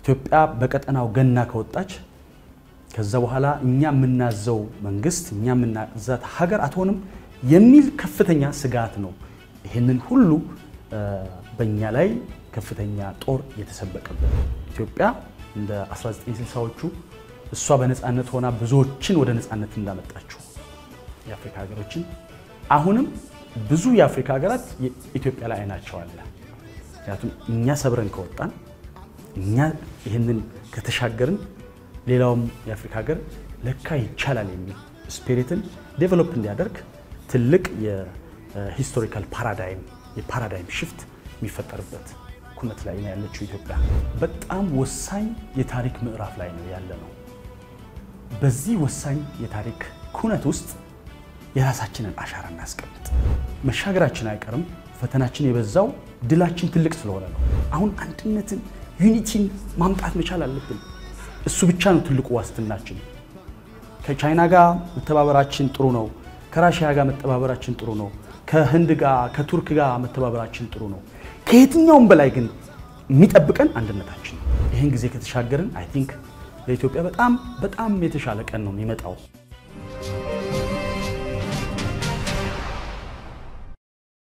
ኢትዮጵያ በቀጠናው ገና ከወጣች ከዛ በኋላ እኛ የምናዘው መንግስት እኛ የምናዛት ሀገር አትሆንም የሚል ከፍተኛ ስጋት ነው። ይህንን ሁሉ በእኛ ላይ ከፍተኛ ጦር የተሰበቀበት ኢትዮጵያ እንደ 1960ዎቹ እሷ በነፃነት ሆና ብዙዎችን ወደ ነፃነት እንዳመጣችው የአፍሪካ ሀገሮችን አሁንም ብዙ የአፍሪካ ሀገራት ኢትዮጵያ ላይ አይናቸው አለ። ምክንያቱም እኛ ሰብረን ከወጣን እኛ ይህንን ከተሻገርን ሌላውም የአፍሪካ ሀገር ለካ ይቻላል የሚል ስፒሪትን ዴቨሎፕ እንዲያደርግ ትልቅ የሂስቶሪካል ፓራዳይም የፓራዳይም ሽፍት የሚፈጠርበት ኩነት ላይ ነው ያለችው ኢትዮጵያ። በጣም ወሳኝ የታሪክ ምዕራፍ ላይ ነው ያለ ነው። በዚህ ወሳኝ የታሪክ ኩነት ውስጥ የራሳችንን አሻራ እናስቀምጥ። መሻገራችን አይቀርም። ፈተናችን የበዛው ድላችን ትልቅ ስለሆነ ነው። አሁን አንድነትን ዩኒቲን ማምጣት መቻል አለብን። እሱ ብቻ ነው ትልቁ ዋስትናችን። ከቻይና ጋር መተባበራችን ጥሩ ነው። ከራሽያ ጋር መተባበራችን ጥሩ ነው። ከህንድ ጋር ከቱርክ ጋር መተባበራችን ጥሩ ነው። ከየትኛውም በላይ ግን የሚጠብቀን አንድነታችን ነው። ይህን ጊዜ ከተሻገርን አይ ቲንክ ለኢትዮጵያ በጣም በጣም የተሻለ ቀን ነው የሚመጣው።